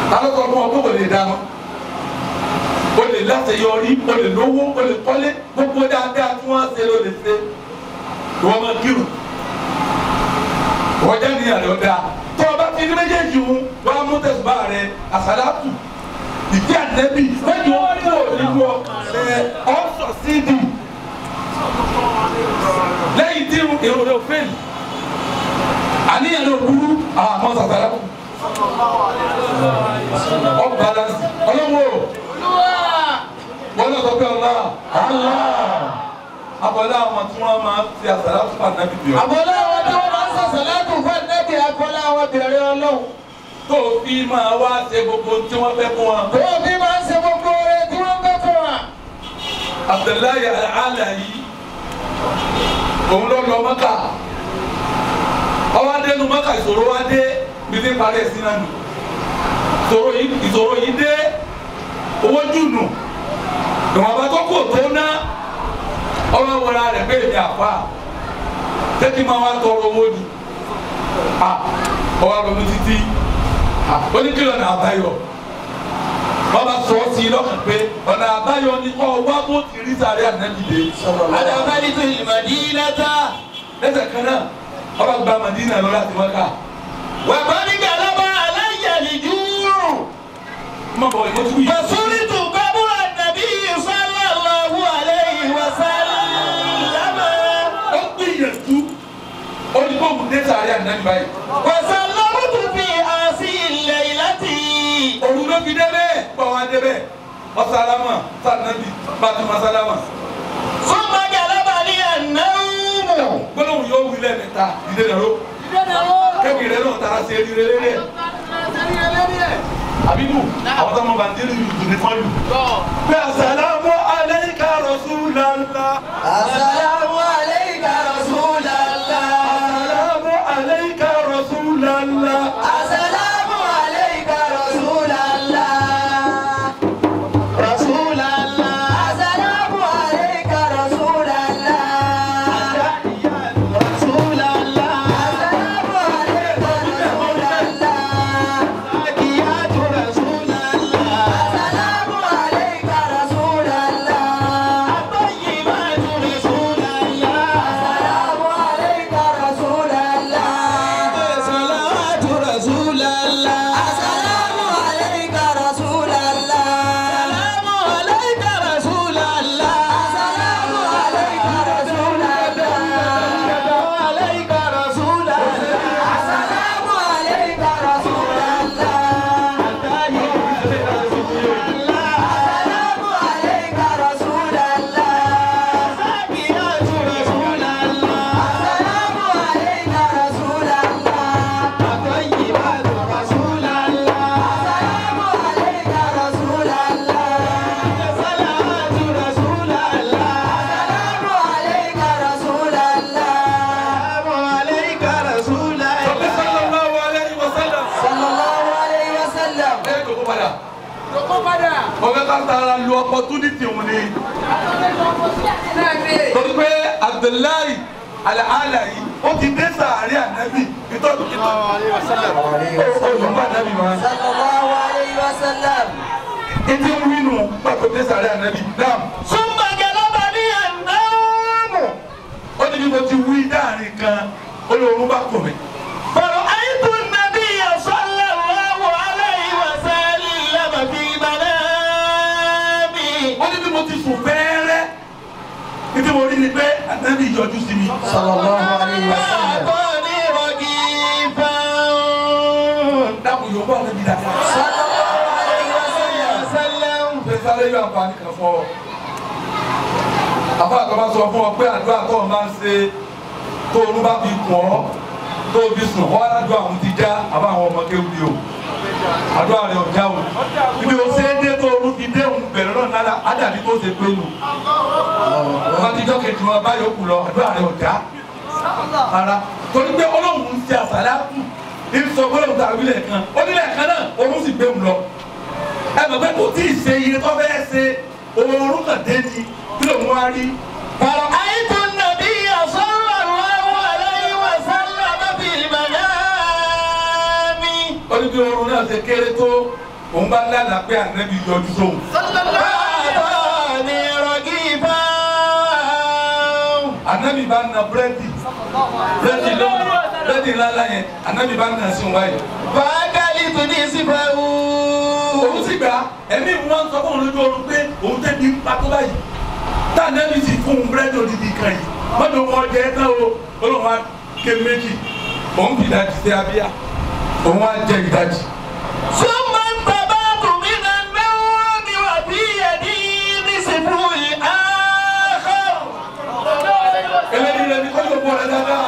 alọ́kọ̀ fún ọ kó lè dáná o lè láṣeyọrí o lè lówó o lè kọ́lé gbogbo dáadáa tí wọ́n ṣe ló lè ṣe ìwọ́n máa kírun wọ́n jẹ́ níyàn ló dáa tó o bá ti ní méjèèjì ń wọ́n á mú tẹ̀sùbá rẹ àsálàtù ìdí ànẹ́bí lẹ́yìn ó kúrò nínú ọkàn rẹ ọ̀sọ̀ sídìí lẹ́yìn tí irun rẹ̀ ò fẹ́ẹ̀lì àníyàn ló burú àwọn àmọ́ sàtàlá kù ọ balance ọlọ́wọ́ wọn lọ sọ pé ọlá àlá abọ́lá àwọn tí wọ́n máa fi àsàlá fún ànábì bìọ́ àbọ̀lá àwọn tí wọ́n máa ń sọ̀sọ̀ látùn fún ẹ̀nẹ́bí àbọ̀lá àwọn bẹ̀rẹ̀ ọlọ́run. tó fi máa wá ṣe gbogbo tí wọ́n fẹ́ fún wọn. tó bí máa ń ṣe gbogbo rẹ̀ tí wọ́n fẹ́ fún wa. Abdullahi ala yìí òun ló lọ mọ́kà ọwọ́ adé nu mọ́kà ìṣòro wa dé bí ti parí ẹ̀sìn náà nù ìṣòro yìí ìṣòro yìí dé owó jùnù ìwọ̀nba tó kò tó ná ọwọ́ wọra rẹ̀ pé èmi àfa tẹ́tí máa wá tọrọ owó ni ọwọ́ ronú títí oníkìlọ̀ náà àbáyọ wọ́n bá sọ ọ́ sí i lọ́kàn pé ọ̀nà àbáyọ ni kọ́ wá bó ti rí sáré ànábìlẹ̀ adabali tó ìmọ̀dínà ta. lẹ́sẹ̀ kan náà ọba gba Madina lọ láti Mọ́kà wà á ní galaba aláyàlì dúró. mọ̀ bọ̀ ìmọ̀ tún yìí. fasuli tó kábúrò nàbí sallallahu alayhi wa sallam. ó gbìyànjú ó ní kó kùn dé sáré ànábì báyìí. wasallamu tó fi àṣì laylati. òun ló fi débẹ̀ gbọ́ wá débẹ̀ ọ̀sálámà sànàbì bàtúmọ̀ sálámà summa galaba li an-nawm. gbólóhùn yóò wí lẹ́ẹ̀mẹ́ta ìdè nàró kẹ́mi rẹ̀ náà tara sí eré rẹ̀ rẹ̀ àbíkú àwọn tó mọ bàndínlì yìí ní fọ́ọ̀lù. pé asàlámù alayka rasulallah. assalamu alayka rasulallah. asàlámù alayka rasulallah. assalamu alayka rasulallah. rasulallah. assalamu alayka rasulallah. rasulallah. assalamu alayka rasulallah. akiyatu rasulallah. assalamu alayka rasulallah. atayyibatu rasulallah. assalamu alayka rasulallah. salawatu rasulallah. assalamu alayka rasulallah. salamu alayka rasulallah. assalamu alayka rasulallah. alayka rasulallah. assalamu alayka rasulallah. assalamu alayka rasulallah. zakiyatu rasulallah. assalamu alayka rasulallah. atayyibatu rasulallah. assalamu alayka rasulallah. salawatu rasulallah. assalamu alayka rasulallah. assalamu alayka rasulallah. Ọ̀pẹ sallallahu alayhi wa sallam. sallallahu alayhi wa sallam. ẹ jòkó padà. ọ̀pẹ ká tara lu opportunity òun ni. torí pé Abdullahi alaala yìí ó ti dé sàárè ànábì ìtọ́jú ìtọ́jú. olùkọ́ ànábì wa. sallallahu alayhi wa sallam. ìdí ń wínú pàtó dé sàárè ànábì náà. summa galabani an-nawm. ó ní bí mo ti wí dáàrin kan olóorun bá kò mí. فرأيت النبي صلى الله عليه وسلم في منامي ó ní bí mo ti sùn fẹ́ẹ́rẹ́ ìdí mo rí ni pé ànábì yọjú sí mi. sallallahu alayhi wa sallam. فأعطاني رغيفا dákun yóò bá ànábì dáadáa. صلى الله عليه وسلم ṣe sáré yóò àǹfààní kan fún ọ. àfa àtọ́ bá sọ fún ọ pé àdúrà tó o máa ń ṣe tó o bá fi kùn ọ́ tó o fi sùn ọ́ aládùn àwọn ti já àbá àwọn ọmọ kéwù ni o. àdúrà rẹ̀ ọ̀já o. ibi o ṣe é dé tó o fi dé òun bẹ̀rẹ̀ náà náírà ádàbí tó ṣe pé nù. ọba tíjọ́ kejì wọn bá yòókù lọ àdúrà rẹ̀ ọ̀já. ara torí pé ọlọ́run ń ṣe àṣàlá kù ní sọ gbọ́dọ̀ tàbí lẹ́ẹ̀kan ó ní lẹ́ẹ̀kan náà òun sì gbé mu lọ ẹ mọ̀ pé kò tí ì ṣe iye tó fẹ́ ṣe òórùn kan dé ni kí ló ń wá rí. فرأيت النبي صلى الله عليه وسلم في المنام ó ní bí oorun náà ṣe kéré tó òun bá lálàá pé ànábì yọjú sóhun. Bàbáni rọ̀gìbá. ànábì bá na búrẹ́dì búrẹ́dì lọ́wọ́ búrẹ́dì ńláńlá yẹn ànábì bá na sí òun báyìí. Bàgálì tó ní sífẹ̀wù. òun sì gbà ẹ̀mí wọn sọ fún òun lójú oorun pé òun tẹ́ di pàtó báyìí tá ànábì sì fún un búrẹ́dì odidi kan yìí mọ́tò wọn jẹ́ ẹ́ tán o olóhùn wa ké méjì òun fi ìdajì sí abíyá òun wá jẹ ìdajì. Súnmọ́ bàbá tùmí na náwó mi wà bí ẹ̀dí ní sífù ìhàkọ́. eléyìí rẹ ni kọ́jú bọ̀ rẹ dáadáa.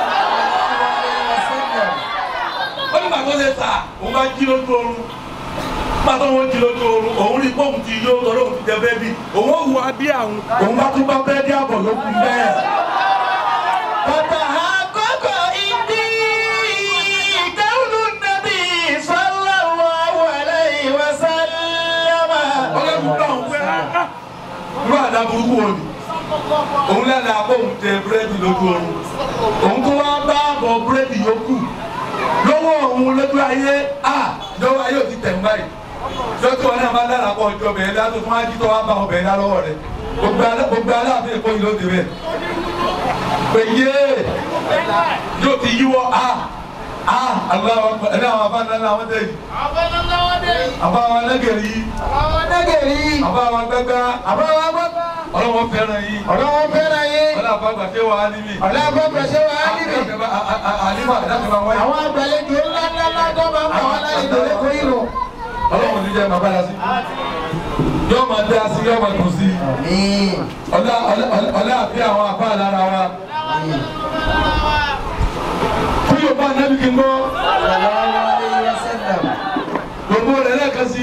ó ní bàtọ́ ṣe sà òun bá jí lójú oorun bàtọ́ wọn jí lójú oorun òun rí pọ́ùn ti yó tọ́lọ́ òun ti jẹ bẹ́ẹ̀ bí òun ó wù abí àwọn. òun bá tún bá bẹ́ẹ̀ dí àbọ̀ ló kún bẹ́ẹ̀. Bàtà àkọ́kọ́ ìdí ìkẹ́wùlù nàbí sallallahu alayhi wa sallam. ọlọ́run bá òun pé áá irú àdá burúkú wo ni òun lẹ́nu àbọ̀ òun tẹ búrẹ́dì lójú oorun òun tó wá bá àbọ̀ búrẹ́dì yòókù lọ́wọ́ òun lójú ayé à lọ́wọ́ ayé ò ti tẹ̀ ń báyìí lọ́tí wọn náà máa dára pọ̀ ọjọ́ bẹ̀rẹ̀ dá tó fún ajítọ́ wa bá ọbẹ̀ dá lọ́wọ́ rẹ̀ gbogbo alá- gbogbo aláàfin èkó yìí ló dé bẹ́ẹ̀ pé yé yóò ti yíwọ́ a a aláwọ̀ ẹ̀dá àwọn afáàná náà wọ́n tẹ̀ yìí àbá àwọn ẹlẹ́gẹ̀rẹ́ yìí Àwọn nẹ́gẹ̀rí. àbá àwọn gbẹ́gbẹ́ Àbáwá bàbá. ọlọ́wọ́ fẹ́ràn yìí Ọlọ́wọ́ fẹ́ràn yín. ọlọ́wọ́ àgbà ṣé wàá níbí. Ọlọ́wọ́ pẹ̀sẹ̀ wà á níbi. àlímọ̀ àdáṣe máa wáyé. Àwọn àgbàlejò ńlá ńlá ńlá tó máa ń bọ̀ wọ́n lálejò lẹ́kọ̀ọ́ yìí lò. ọlọ́run ní jẹ́ máa bára sí. yóò máa dá sí yóò máa dùn sí. ọlá ọlá- ọlá àfi àwọn àbá lára wa. kí yóò bá nábì kí n gbọ́. gbogbo rẹ̀ lẹ́ẹ̀kan sí.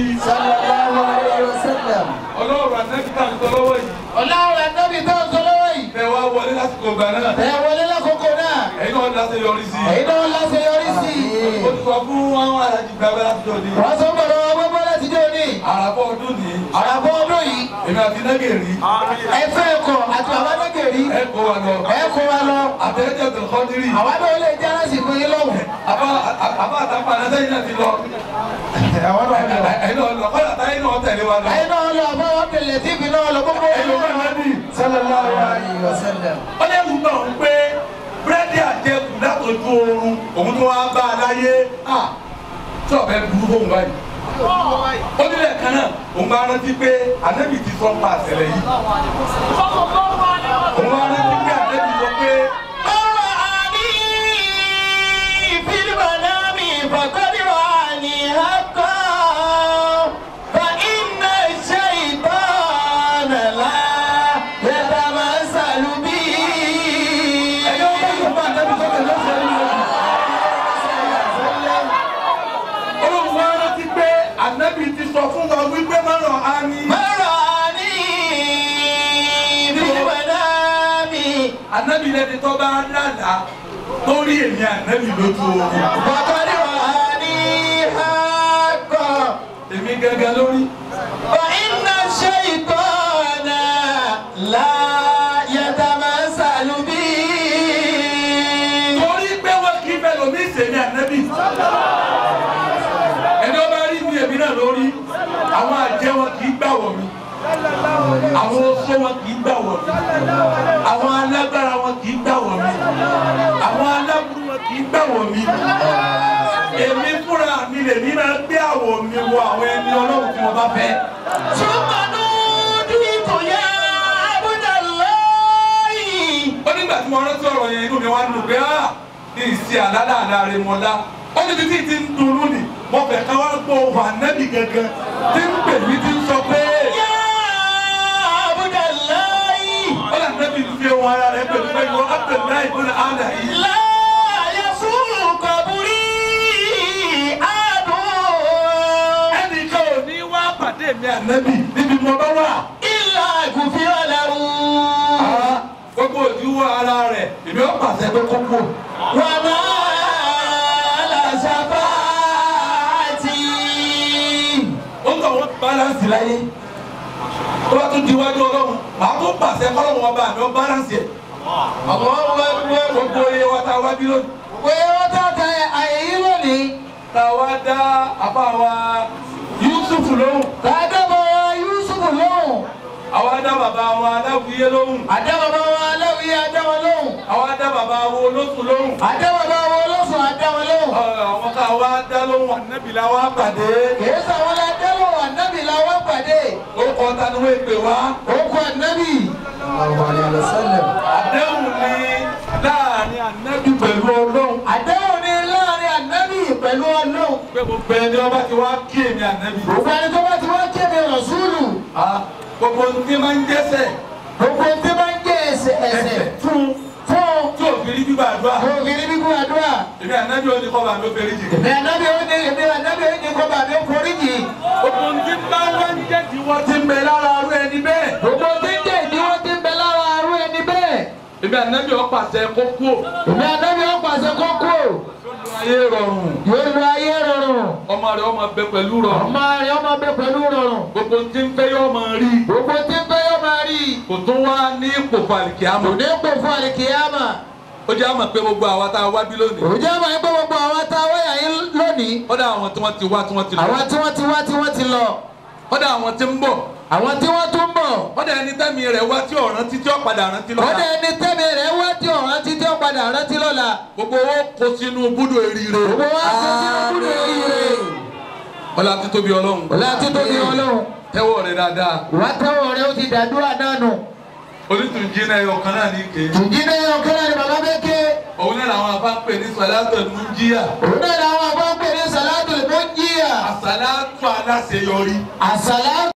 ọlọ́run ànábì tá à ń tọ́ lọ́wọ́ yìí. Ọlọ́run ànábì tó ń sọ lọ́wọ́ yìí. bẹ́ẹ̀ wá wọlé lásìkò gbà náà. Ẹ wọlé lákòókò náà. ẹ̀yin náà dáṣe yọrí sí. Èyí náà láṣeyọrí sí i. ó ti sọ fún àwọn alájí gbàgbé láti jọ ní. Wọ́n sọ gbọ́dọ̀ wọn gbogbo láti dé òní. àràbọ̀ ọdún ní. Àràbọ̀ ọdún yìí. èmi àti nẹ́gẹ̀rì. Ẹ fẹ́ ẹ̀kọ́ àti bàbá nẹ́gẹ̀rí. ẹ kó wa lọ. Ẹ kó wa lọ. àtẹ̀lẹ́jẹ̀ tó kọ́ dírì. Àwa náà lè jẹ́ lásìkò yín lọ́wọ́. àbá àbá àtàpá àtẹ̀yìn náà ti lọ. Àwọn náà lọ. ẹ̀yin náà lọ kọ́lá táyé náà tẹ̀lé wa lọ. Ẹ̀yin náà lọ àbá wọn tẹ̀lé tíìfì náà lọ gbogbo. ẹ̀yin ló máa ní. Sallallahu alaihi wasallam. ó lè wù náà ń pé búrẹ́dì àjẹkù látọjú oorun òun tó wá bá a láyé à tí ọ̀bẹ burú fóun báyìí. ó nílẹ̀ kan náà òun bá rántí pé ànábì ti sọ pa àṣẹlẹ̀ yìí. òun bá rántí pé ànábì sọ pé Ọ̀rọ̀ àní fílímù náà mi fàkọ́dí wà ní àkọ́. Fa iná ṣe ìtàn lá yàtà máa ń sàlùbí. ẹ̀yọ́ bá yọ̀ bá ànábì sọ̀tẹ̀ lọ́sẹ̀ yìí. olóhùn wa rántí pé ànábì ti sọ fún wa wípé má rọ̀ á ní. Ọ̀rọ̀ àní fílímù náà mi ànábì lẹni tó bá lálàá torí èmi ànábì lójú oorun. fàkọ́dí wà ní àkọ́. èmi gẹ́gẹ́ lórí. فإن الشيطان لا يتمثل بي torí pé wọ́n kì í fẹ́ lomi ìsèmi ànábì. ẹni ọba rí mi èmi náà lórí àwọn àjẹ́ wọn kì í gbà wọ̀ mí àwọn oṣó wọn kì í gbà wọ̀ mí àwọn alágbára wọn kì í gbà wọ̀ mí àwọn aláburú wọn kì í gbà wọ̀ mí èmi fúnra mi lèmi máa gbé àwọ̀ mi wọ àwọn ẹni ọlọ́run tí mo bá fẹ́. ثم نوديك يا عبد الله ó nígbà tí mo rántí ọ̀rọ̀ yẹn inú mi wá ń dùn pé ah ní ìsì àlálàálá rẹ mọ́ lá ó níbi tí ti ń dunnú ni mo fẹ́ ká wá gbọ́ ohùn ànábì gangan tí ń pè mí tí ń sọ pé يا عبد الله ó lè ànábì fi ohùn ara rẹ pè mí pé ìwọ Abdullahi ibn àlà yìí لا يسوء قبري أحد ẹnìkan ò ní wá pàdé mi ànábì níbi mo bá wà. إلا غفر له Ah, gbogbo òdiwọ̀ ara rẹ̀ èmi ó pàṣẹ pé kókó. وما على شفاعتي ó ń tọ̀ wọ́n balance láyé tó bá tún di iwájú ọlọ́run màá tún pàṣẹ kọ́lọ́run ọba àmì ó balance yẹ. àwọn ọmọ ẹgbẹ́ gbogbo iye wa ta wá bí lónìí. pé wọ́n tà tẹ àyè yìí lónìí. ta wá dá àbá wa Yusuf Yusufu lóhùn Kàdá bàbá wa Yusufu lóhùn. àwọn adá bàbá wọn aláwìyé lóhùn Àdá bàbá wa Aláwìyé àdá wọn lóhùn. àwọn adá bàbá wọn olóṣù lóhùn Àdá bàbá wa Olóṣùn àdá wọn lóhùn. àwọn ká wá dá lóhùn ànábìlà wá pàdé Kìí sàwọn la dá lóhùn ànábì la wá pàdé. ó kọ́ tani wọ́n èpè wá Orúkọ ànábì. الله عليه وسلم àdéhùn ni láàrin ànábì pẹ̀lú ọlọ́run Àdéhùn ni láàrin ànábì pẹ̀lú Ọlọ́run. pé gbogbo ẹni ọba ti wá kí èmi ànábì Gbogbo ẹni tó bá ti wá kéde Rọ̀súlù. Ah, gbogbo ohun tí máa ń jẹ́sẹ̀ Gbogbo tí bá ń jẹ́ ẹsẹ̀ ẹsẹ̀ fún fún tí òfin rí gbígbàdúrà ògiri bíbú àdúrà. èmi ànábì ó ní kọ́ bá mi ó fẹ́rí jì Èmi ànábì ó ní èmi ànábì ó ní kó bàbá ó foríjì. gbogbo ohun tí bá wá ń jẹ́ kí wọ́n ti ń bẹ lára arú ẹni bẹ́ẹ̀ Gbogbo tí ń jẹ́ ìdíwọ́ tí ń bẹ lára arú ẹni bẹ́ẹ̀. èmi ànábì ó pàṣẹ kó kú Èmi ànábì ó pàṣẹ kókó. ayé rọrùn Yóò lu ayé rọrùn. ọmọ rẹ̀ ọmọ bẹ pẹ̀lú rọrùn Ọmọ rẹ̀ ọmọ bẹ pẹ̀lú rọrùn. gbogbo ohun tí ń fẹ́ yóò máa rí Gbogbo tí ń fẹ́ yóò máa rí. kò tún wá ní ipò fàlìkì Kò àmọ́ ní pò fún àlìkìyàmà. ó jẹ́ àmọ̀ pé gbogbo àwa tá a wá bí lónìí Òjò máa ń gbọ́ gbogbo àwọn tá a wáyà yín lónìí. kódà àwọn tí wọ́n ti wá tí wọ́n ti lọ Àwọn tí wọ́n ti wá tí wọ́n ti lọ. kódà àwọn tí ń bọ̀ Àwọn tí wọ́n tún bọ̀. kódà ẹni tẹ́mi rẹ̀ wá tí ọ̀ràn títí ọ̀padà rántí Wọ́n lọ́la dẹ̀ ní tẹ́mi rẹ̀ wá tí ọ̀ràn títí ó padà rántí lọ́la. gbogbo owó kó sínú búdò eríire Gbogbo wa kò sínú kúrò ire. ọlá títóbi ọlọ́run Ọlá títọ́ ní ọlọ́run. tẹ́wọ́ rẹ̀ dáadáa Ìwà tẹ́wọ̀ rẹ̀ ó ti dàdúrà náà nù. onítùnjí náà ẹyọ kan náà ní ike Tùjí náà yọ kí náà ni bàbá bẹ́ẹ̀ ké. òun náà làwọn afá ń pè ní sàlátọ̀ ní jíyà Òun náà làwọn àbá ń pè ní Sàlátù lè mọ́ jíyà. àsàlátọ̀ aláṣeyọrí Àsàlá